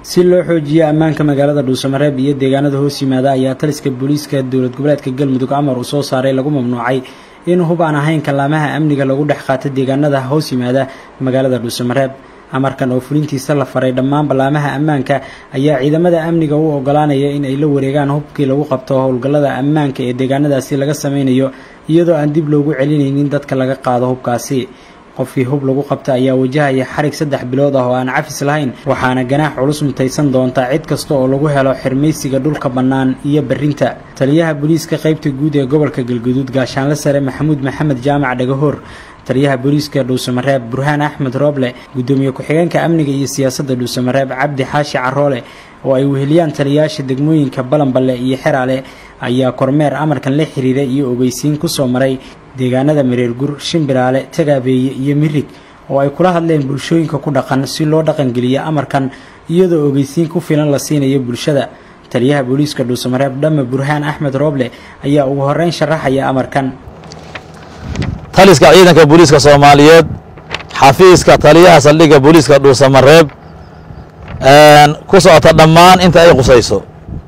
si loo xoojiyo ammaanka magaalada dhuusamareeb iyo deegaanada hoos yimaada ayaa taliska booliiska dowlad goboleedka galmudug amar uu soo saaray lagu mamnuucay in hub aan ahayn kallaamaha amniga lagu dhex qaato deegaanada hoos yimaada magaalada dhuusamareeb amarkan oo fulintiisa la faray dhammaan ballaamaha ammaanka ayaa ciidamada amniga u ogolaanaya in ay la wareegaan hubkii lagu qabto howlgallada ammaanka ee deegaanadaasi laga sameynayo iyadoo aan dib loogu celinaynin dadka laga qaado hubkaasi qofkii hub lagu qabta ayaa wajahaya xarig saddex bilood ah oo aan cafis lahayn waxaana ganaax culus mutaysan doonta cid kasta oo lagu helo xirmaysiga dhulka bannaan iyo berrinta taliyaha booliiska qaybta guud ee gobolka galguduud gaashaanle sare maxamuud maxamed jaamac dhagahoor taliyaha booliiska dhuusamareeb burhaan axmed rooble guddoomiye ku-xigeenka amniga iyo siyaasadda dhuusamareeb cabdi xaashi caroole oo ay weheliyaan taliyayaasha degmooyinka balanballe iyo xeraale ayaa kormeer amarkan la xiriira iyo ogeysiin ku soo maray deegaanada mareergur shimbiraale tagaabeeye iyo mirig oo ay kula hadleen bulshooyinka ku dhaqan si loo dhaqangeliyo amarkan iyadoo ogeysiin ku filan la siinayo bulshada taliyaha booliiska dhuusamareeb dhamme burhaan axmed rooble ayaa ugu horreyn sharaxaya amarkan taliska ciidanka booliiska soomaaliyeed xafiiska taliyaha saldhigga booliiska dhuusamareeb ku socota dhammaan inta ay qusayso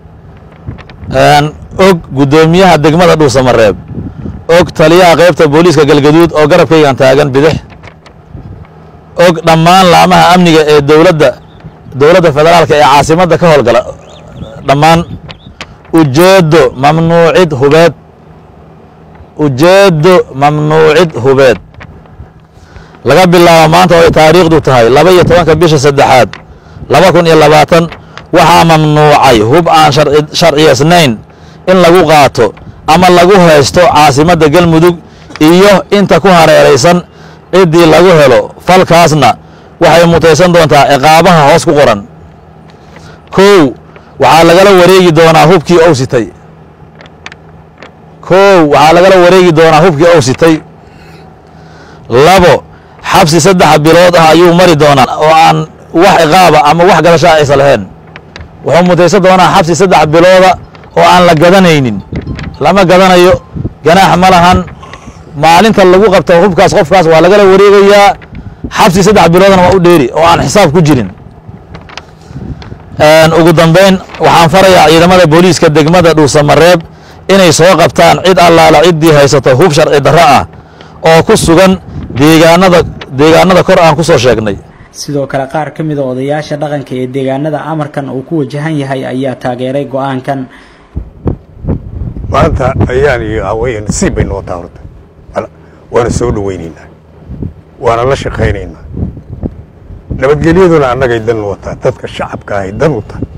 og guddoomiyaha degmada dhuusamareeb og taliyaha qaybta booliiska galgaduud oo garabkaygan taagan bidix og dhammaan laamaha amniga ee dowladda dowladda federaalka ee caasimadda ka howlgala dhammaan ujeeddo mamnuucid hubeed ujeeddo mamnuucid hubeed laga bilaabo maanta oo ay taariikhdu tahay laba iyo tobanka bisha saddexaad laba kun iyo labaatan waxaa mamnuucay hub aan sharciyeysnayn in lagu qaato ama lagu haysto caasimadda galmudug iyo inta ku hareeraysan ciddii lagu helo falkaasna waxay mutaysan doontaa ciqaabaha hoos ku qoran kow waxaa lagala wareegi doonaa hubkii ou sitay kow waxaa lagala wareegi doonaa hubkii ou sitay labo xabsi saddex bilood ah ayuu mari doonaa oo aan wax ciqaaba ama wax gadashaa aysa lahayn wuxuu mutaysan doonaa xabsi saddex bilooda oo aan la gadanaynin lama gadanayo ganaax ma lahan maalinta lagu qabta hubkaas qofkaas waa lagala wareegayaa xabsi saddex biloodana waa u dheeri oo aan xisaab ku jirin ugu dambeyn waxaan farayaa ciidamada booliiska degmada dhuusamareeb inay soo qabtaan cid allaala ciddii haysato hub sharci darro ah oo ku sugan deegaanada deegaanada kor aan ku soo sheegnay sidoo kale qaar ka mida odayaasha dhaqanka ee deegaanada amarkan uu ku wajahan yahay ayaa taageeray go-aankan maanta ayaan iyo haween nasiib bay noo taartay waana soo dhawaynaynaa waana la shaqaynaynaa nabadgelyaduna annagay dan wataa dadka shacabka ahay dan u tahay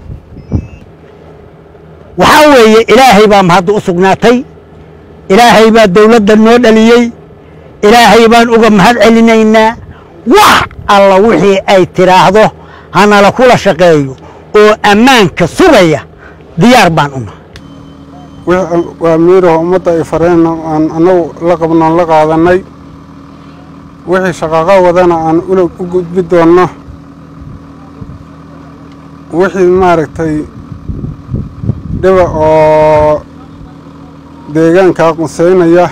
waxaa weeye ilaahay baa mahadda u sugnaatay ilaahay baa dawladda noo dhaliyey ilaahay baan uga mahad celinaynaa wax alla wixii ay tidhaahdo hanala kula shaqeeyo oo ammaanka sugaya diyaar baan u nahay waa miiraho ummadda ay fareen aan annagu la qabnoon la qaadannay wixii shaqaaqo wadana aan ula u gudbi doonno wixii maaragtay dhiba oo deegaankaa quseynaya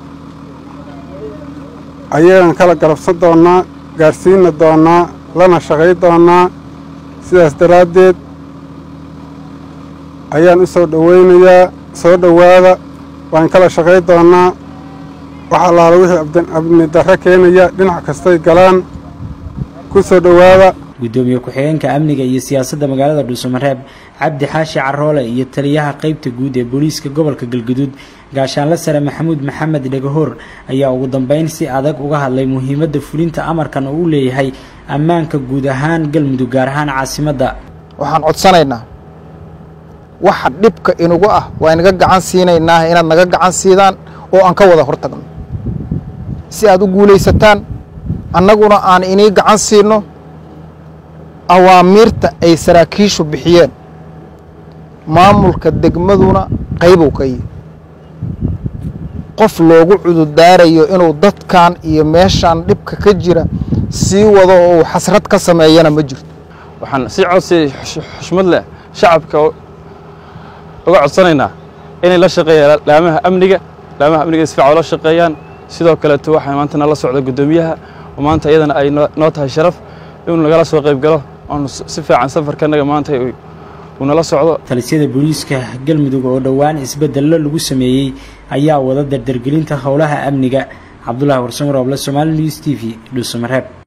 ayagaan kala galabsan doonnaa gaadhsiinna doonnaa lana shaqay doonnaa sidaas daraaddeed ayaan u soo dhowaynayaa soo dhowaada waan kala shaqay doonnaa wax allaala wixii abni darro keenaya dhinac kastay galaan ku soo dhowaada guddoomiye ku-xigeenka amniga iyo siyaasadda magaalada dhuusamareeb cabdi xaashi caroole iyo taliyaha qaybta guud ee booliiska gobolka galguduud gaashaanle sare maxamuud maxamed dhagahoor ayaa ugu dambeyn si adag uga hadlay muhiimadda fulinta amarkan oo u leeyahay ammaanka guud ahaan galmudug gaar ahaan caasimadda waxaan codsanaynaa waxa dhibka inugu ah waa inaga gacan siinaynaa inaad naga gacan siidaan oo aan ka wada hortagno si aad u guulaysataan annaguna aan inii gacan siinno awaamiirta ay saraakiishu bixiyeen maamulka degmaduna qaybow ka yihi qof loogu cududaarayo inuu dadkan iyo meeshaan dhibka ka jira sii wado oo uu xasrad ka sameeyana ma jirto waxaan si codsi xushmad leh shacabka uga codsanaynaa inay la shaqeeyaan laamaha amniga laamaha amniga si fiican ula shaqeeyaan sidoo kaleeto waxaa maanta nala socda guddoomiyaha oo maanta iyadana ay noo tahay sharaf inuu nagala soo qayb galo oonu si fiican safarkanaga maanta uu nala socdo talisyada booliiska galmudug oo dhowaan isbeddello lagu sameeyey ayaa wada dardargelinta howlaha amniga cabdulaahi warsamar oble somaali news t v dhuusamareeb